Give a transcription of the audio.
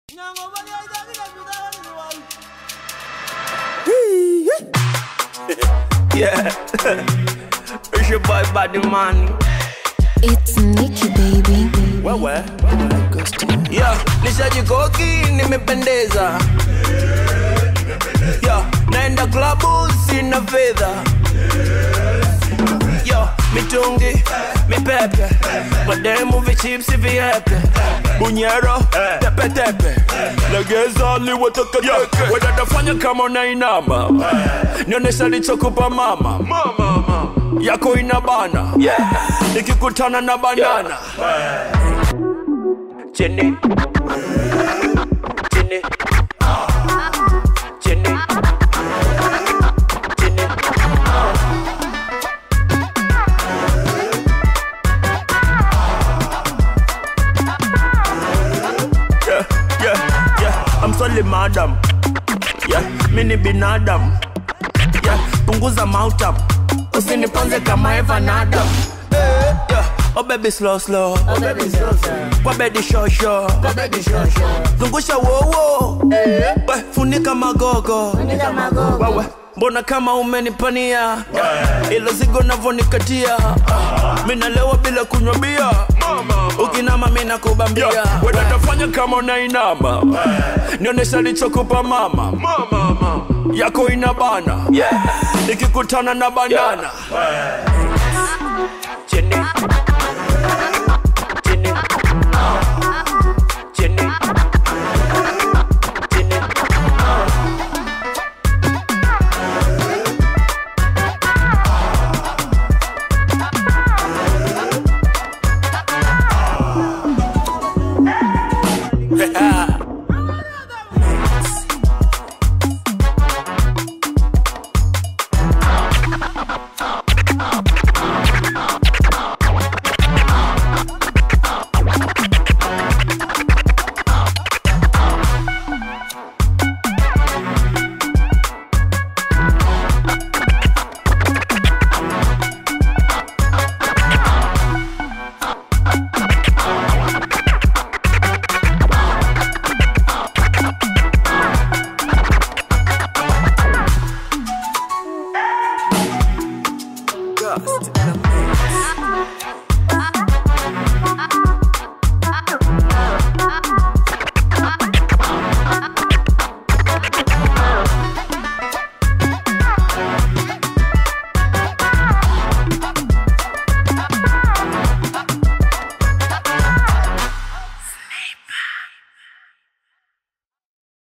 Yeah. it's your boy Buddy Man. It's Nikki baby. Wewe. Yeah, nishajikoki nimependeza. Yeah, naenda klabu sina fedha. Yo, mitungi, mipepe, mademu vichipsi viepe, bunyero, tepetepe, legeza liwatakateke. Wedatafanya kama unainama, nionyesha lichokupa mama, yako inabana, nikikutana na banana chini chini chini chini yeah, yeah, yeah. I'm sorry madam yeah, mi ni binadamu yeah, punguza mouth up usiniponze kama Eva na Adam Eh, yeah. Oh baby slow slow kwa bedi show show zungusha wowo we funika magogo wewe mbona kama umenipania ilo zigo navonikatia minalewa bila kunywa bia ukinama mina kubambia wedatafanya kama unainama nionyesha lichokupa mama yako inabana nikikutana na banana chini